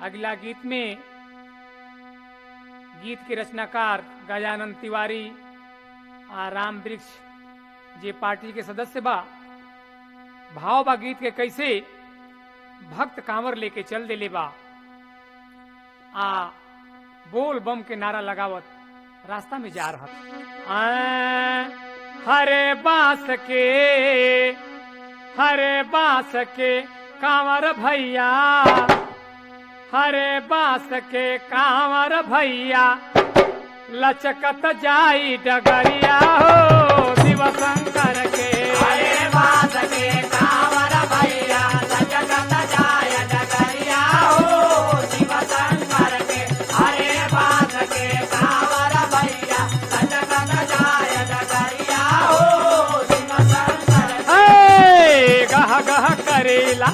अगला गीत में गीत के रचनाकार गजानंद तिवारी आ राम वृक्ष जे पार्टी के सदस्य बा भाव बा गीत के कैसे भक्त कांवर लेके चल देले बा आ बोल बम के नारा लगावत रास्ता में जा रहा आ, हरे बांस के हरे बांस के कांवर भैया हरे बांस के कांवर भैया लचकत जाई डगरिया हो शिव शंकर के हरे बास के कांवर भैया लचकत जाय डगरिया हो शिव शंकर के हरे बास के कांवर भैया लचकत जाय डगरिया हो शिव शंकर के हे, गह गह करेला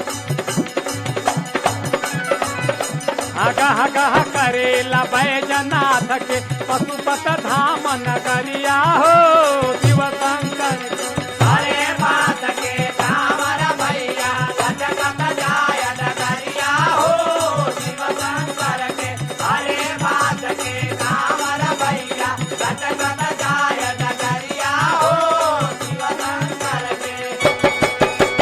आ, गह गह करेला बैजनाथ के पशुपत धाम नगरिया हो शिव शंकर के हरे बास के कांवर भैया लचकत जाय डगरिया हो शिव शंकर के हरे बास के कांवर भैया लचकत जाय डगरिया हो शिव शंकर के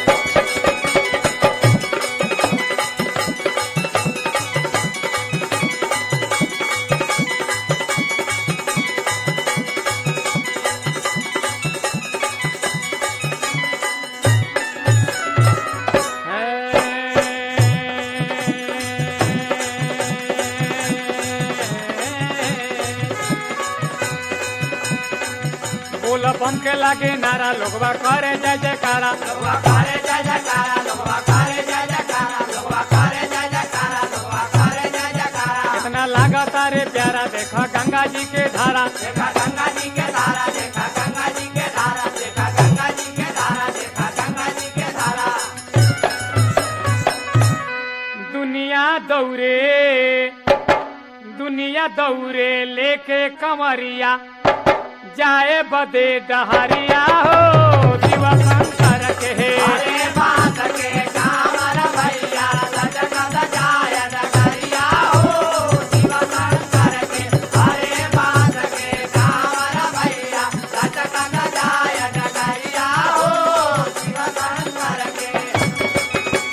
बोल बम के लागे नारा लोगवा करे जय जयकारा लोगवा करे जय जयकारा लोगवा करे जय जयकारा लोगवा करे जय जयकारा लोगवा करे जय जयकारा कितना लागता रे प्यारा देखा गंगा जी के धारा देखा गंगा जी के धारा देखा गंगा जी के धारा देखा गंगा जी के धारा देखा गंगा जी के धारा दुनिया दौरे दुनिया दौरे लेके कमरिया जाए बदे डहरिया हो शिव शंकर के हरे बात के कामर भैया लचकत जाय डगरिया हो शिव शंकर के हरे बात के कामर भैया लचकत जाय डगरिया हो शिव शंकर के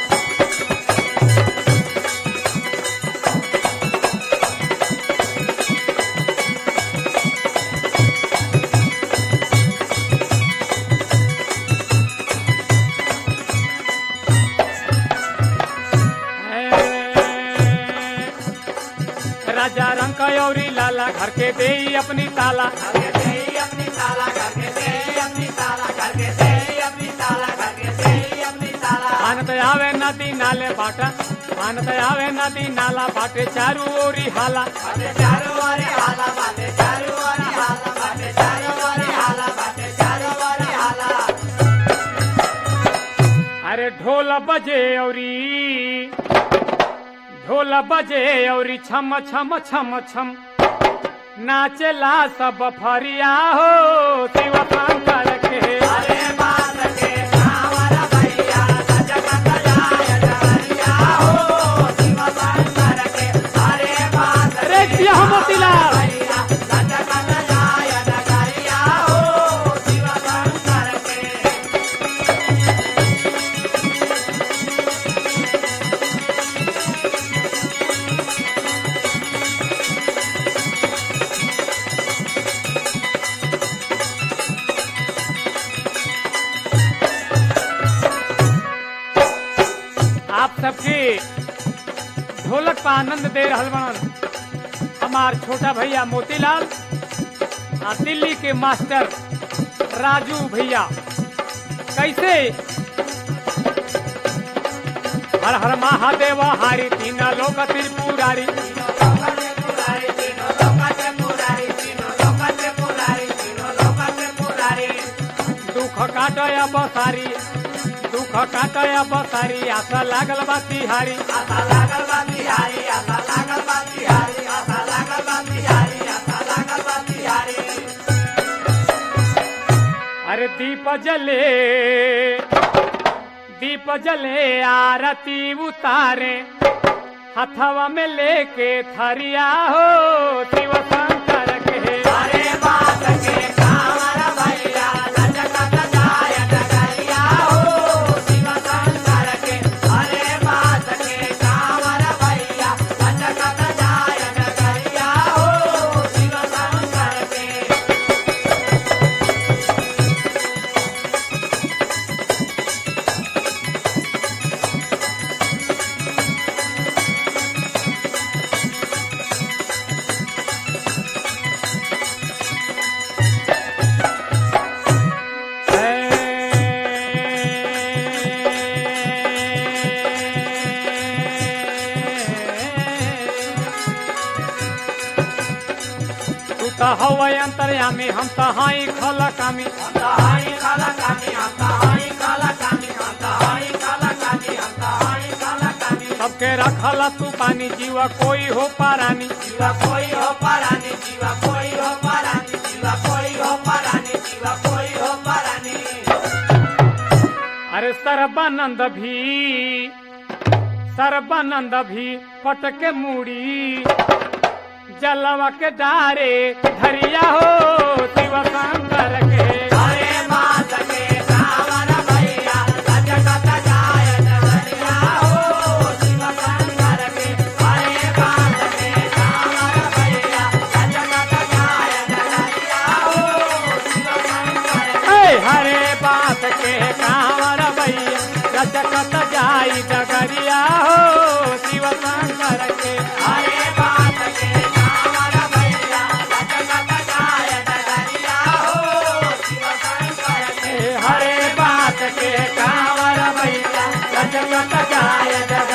राजा रंग कयौरी लाला घर के दे अपनी ताला करके दे अपनी ताला करके दे अपनी ताला करके दे अपनी ताला करके दे अपनी ताला आनत आवे नदी नाले बाटा आनत आवे नदी नाला बाटे चारू ओरी हाला बाटे चारो वारे हाला बाटे चारो वारे हाला बाटे चारो वारे हाला बाटे चारो वारे हाला अरे ढोल बजे औरी ढोल बजे औरी छम छम छम छम नाचला सब फरिया हो शिव शंकर के हरे बात के कांवर भैया सजगत जाय डगरिया हो शिव शंकर के हरे बात अरे जिया हो मोतीलाल भैया सजगत जाय डगरिया हो शिव शंकर के आप सबके ढोलक पर आनंद दे रहल बनन हमार छोटा भैया मोतीलाल आ दिल्ली के मास्टर राजू भैया कैसे हर हर महादेव हारी तीन लोक त्रिपुरारी दुख काटय बसारी दुख काटय बसारी आशा लागल बा तिहारी अरे दीप जले दीप जले आरती उतारे हथवा में लेके थरिया हो शिव शंकर के हरे बात के कांवर भैया लचकत जाय डगरिया हो शिव शंकर के हरे बात के कांवर भैया लचकत जाय डगरिया हो शिव शंकर के तू तो हवा अंतर्यामी हम तो हाई खला कामी हाय काला कानी आता हाय काला कानी आता हाय काला कानी आता हाय काला कानी सबके रखला तू पानी जीवा कोई हो पारानी जीवा कोई हो परानी जीवा कोई हो परानी जीवा कोई हो परानी जीवा कोई हो परानी अरे सर्बानंद भी सर्बानंद भी पटके मुड़ी जलवा के डारे धरिया हो शिव शंकर के हरे मात के कांवर भैया लचकत जाय डगरिया हो शिव शंकर के हरे मात के कांवर भैया लचकत जाय डगरिया हो शिव शंकर के ऐ हरे बात के कांवर भैया रचकत जाई डगरिया हो शिव शंकर के हरे बात के कांवर भैया लचकत जाय डगरिया हो शिव शंकर के हरे बात के कांवर भैया रचकत जाय डगरिया